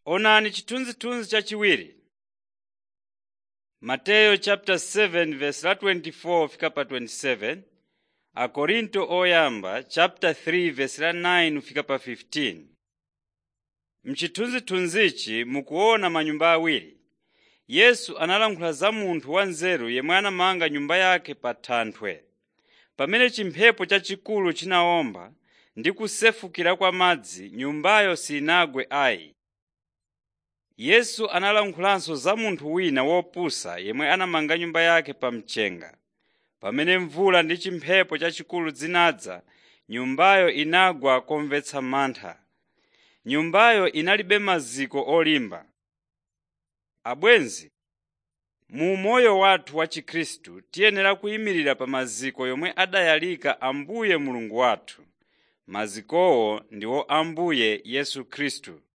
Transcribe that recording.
Onani chithunzithunzi chachiwiri. Mateyu chapter 7 verse la 24 fika pa 27. Akorinto oyamba chapter 3 verse la 9 fika pa 15. Mchithunzithunzichi mukuona manyumba awiri. Yesu analankhula za munthu wanzeru yemwe anamanga nyumba yake pa thanthwe. Pamene chimphepo chachikulu chinawomba ndi kusefukira kwa madzi, nyumbayo sinagwe ayi. Yesu analankhulanso za munthu wina wopusa yemwe anamanga nyumba yake pa mchenga. Pamene mvula ndi chimphepo chachikulu zinadza, nyumbayo inagwa komvetsa mantha. Nyumbayo inalibe maziko olimba. Abwenzi, mu moyo wathu wa Chikhristu tiyenera kuyimirira pa maziko yomwe adayalika Ambuye Mulungu wathu. Mazikowo ndiwo Ambuye Yesu Khristu.